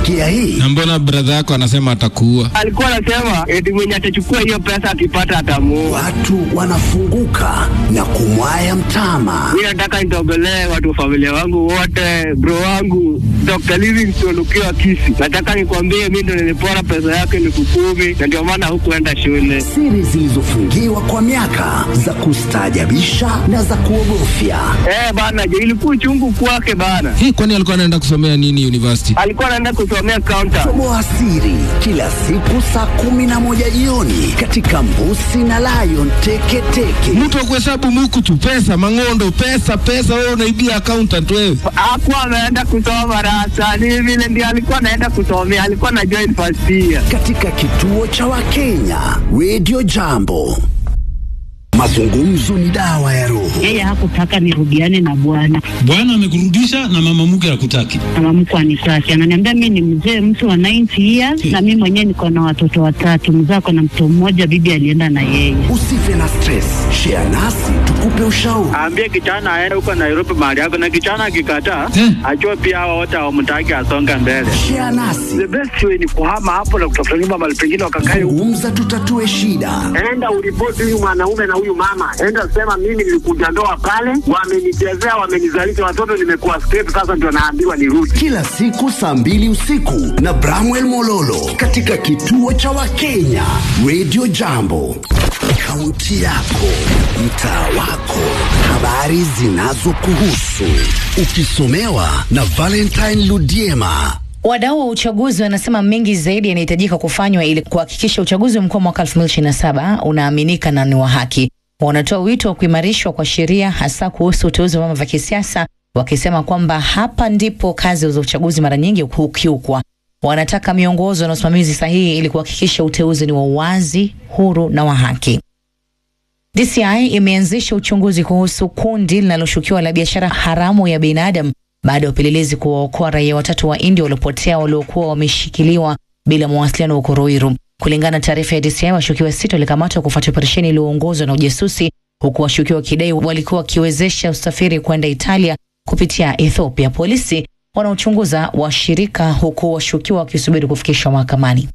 Umesikia hii? Na mbona brother yako anasema atakuua? Alikuwa anasema eti mwenye atachukua hiyo pesa akipata atamuua. Watu wanafunguka na kumwaya mtama. Mi nataka nitogolee watu wa familia wangu wote, bro wangu Dr. Livingstone ukiwa Kisi. Nataka nikwambie mi ndo nilipora pesa yake elfu kumi na ndio maana hukuenda shule. Siri zilizofungiwa kwa miaka za kustaajabisha na za kuogofya. Eh bana, je, ilikuwa chungu kwake bana. Hii kwani alikuwa anaenda kusomea nini university? Alikuwa anaenda kusomea counter. Toboa siri kila siku saa kumi na moja jioni katika Mbusi na Lion Teketeke. Mtu wa kuhesabu muku tu pesa, mang'ondo, pesa, pesa, wewe unaibia accountant wewe. Hakuwa ameenda kusoma rasa, ni vile ndio alikuwa anaenda kusomea, alikuwa na join first year. katika kituo cha Wakenya Radio Jambo. Mazungumzo ni dawa ya roho. Yeye hakutaka nirudiane na bwana, Bwana amekurudisha na mama mke hakutaki. mama mkwe anitaki, ananiambia mi ni mzee mtu wa 90 years na mi mwenyewe niko na watoto watatu, mzee ako na mtoto mmoja, bibi alienda na yeye. Usife na stress, share nasi tukupe ushauri. Aambie kijana aende huko Nairobi mahali yako, na kijana akikataa, Eh. ajue pia hao wote hawamtaki asonge mbele. Share nasi, The best way ni kuhama hapo na kutafuta nyumba mahali pengine wakakae huko. zungumza, tutatue shida. Enda uripoti huyu mwanaume na huyu mama, enda sema mimi nilikuja ndoa pale, wamenichezea, wamenizalisha watoto, nimekuwa straight, sasa ndio naambiwa nirudi. Kila siku saa mbili usiku na Bramwell Mololo katika kituo cha Wakenya Radio Jambo. Kaunti yako, mtaa wako, habari zinazokuhusu, ukisomewa na Valentine Ludiema. Wadau wa uchaguzi wanasema mengi zaidi yanahitajika kufanywa ili kuhakikisha uchaguzi mkuu wa mwaka 2027 unaaminika na ni wa haki. Wanatoa wito wa kuimarishwa kwa sheria hasa kuhusu uteuzi wa vyama vya kisiasa, wakisema kwamba hapa ndipo kazi za uchaguzi mara nyingi hukiukwa. Wanataka miongozo na usimamizi sahihi ili kuhakikisha uteuzi ni wa uwazi, huru na wa haki. DCI imeanzisha uchunguzi kuhusu kundi linaloshukiwa la biashara haramu ya binadamu baada ya upelelezi kuwaokoa raia watatu wa India waliopotea waliokuwa wameshikiliwa bila mawasiliano huko Ruiru. Kulingana na taarifa ya DCI, washukiwa sita walikamatwa kufuatia operesheni iliyoongozwa na ujasusi, huku washukiwa wakidai walikuwa wakiwezesha usafiri kwenda Italia kupitia Ethiopia. Polisi wanaochunguza washirika, huku washukiwa wakisubiri kufikishwa mahakamani.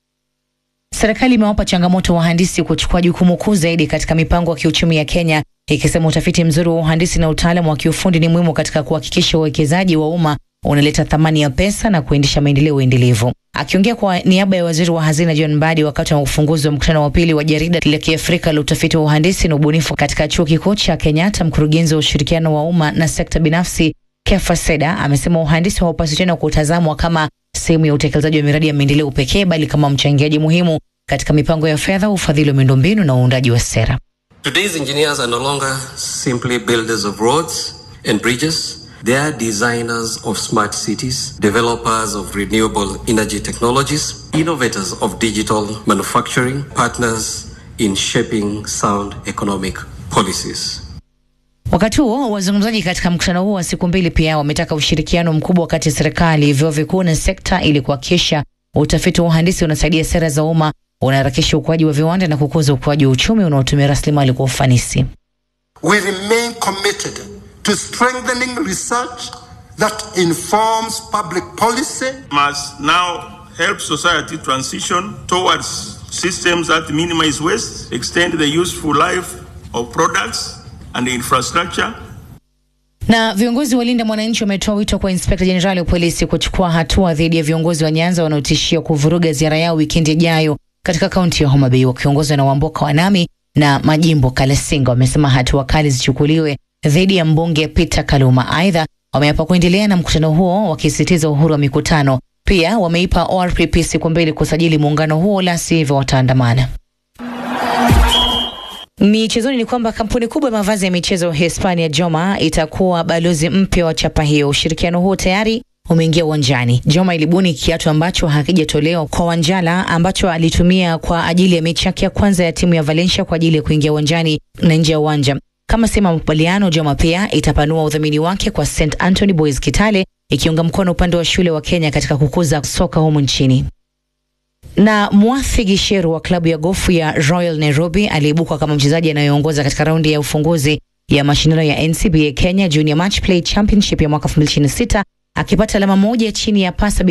Serikali imewapa changamoto wahandisi kuchukua jukumu kuu zaidi katika mipango ya kiuchumi ya Kenya, ikisema utafiti mzuri wa uhandisi na utaalamu wa kiufundi ni muhimu katika kuhakikisha uwekezaji wa umma unaleta thamani ya pesa na kuendesha maendeleo endelevu. Akiongea kwa niaba ya waziri wa hazina John Mbadi wakati wa ufunguzi wa mkutano wa pili wa jarida la Kiafrika la utafiti wa uhandisi na ubunifu katika chuo kikuu cha Kenyatta, mkurugenzi wa ushirikiano wa umma na sekta binafsi Kefa Seda amesema uhandisi haupaswi tena kutazamwa kama sehemu ya utekelezaji wa miradi ya maendeleo pekee, bali kama mchangiaji muhimu katika mipango ya fedha, ufadhili wa miundombinu na uundaji wa sera. Today's engineers are no longer simply builders of roads and bridges. They are designers of smart cities, developers of renewable energy technologies, innovators of digital manufacturing, partners in shaping sound economic policies. Wakati huo wazungumzaji katika mkutano huo wa siku mbili pia wametaka ushirikiano mkubwa kati ya serikali, vyuo vikuu na sekta ili kuhakikisha utafiti wa uhandisi unasaidia sera za umma, unaharakisha ukuaji wa viwanda na kukuza ukuaji wa uchumi unaotumia rasilimali kwa ufanisi. We remain committed to strengthening research that informs public policy must now help society transition towards systems that minimize waste, extend the useful life of products and infrastructure, Na viongozi wa Linda Mwananchi wametoa wito kwa inspekta jenerali wa polisi kuchukua hatua dhidi ya viongozi wa Nyanza wanaotishia kuvuruga ziara yao wikendi ijayo katika kaunti ya Homa Bay, wakiongozwa na Wamboka Wanami na Majimbo Kalasinga. Wamesema hatua kali zichukuliwe dhidi ya mbunge Peter Kaluma. Aidha, wameapa kuendelea na mkutano huo wakisisitiza uhuru wa mikutano. Pia wameipa ORPP siku mbili kusajili muungano huo, la sivyo wataandamana. Michezoni ni kwamba kampuni kubwa ya mavazi ya michezo Hispania Joma itakuwa balozi mpya wa chapa hiyo. Ushirikiano huo tayari umeingia uwanjani. Joma ilibuni kiatu ambacho hakijatolewa kwa Wanjala ambacho alitumia kwa ajili ya mechi yake ya kwanza ya timu ya Valencia kwa ajili ya kuingia uwanjani na nje ya uwanja. Kama sehemu ya makubaliano, Joma pia itapanua udhamini wake kwa St Anthony Boys Kitale, ikiunga mkono upande wa shule wa Kenya katika kukuza soka humu nchini na Mwathi Gisheru wa klabu ya gofu ya Royal Nairobi aliibuka kama mchezaji anayeongoza katika raundi ya ufunguzi ya mashindano ya NCBA Kenya Junior Match Play Championship ya mwaka 2026 akipata alama moja chini ya pasa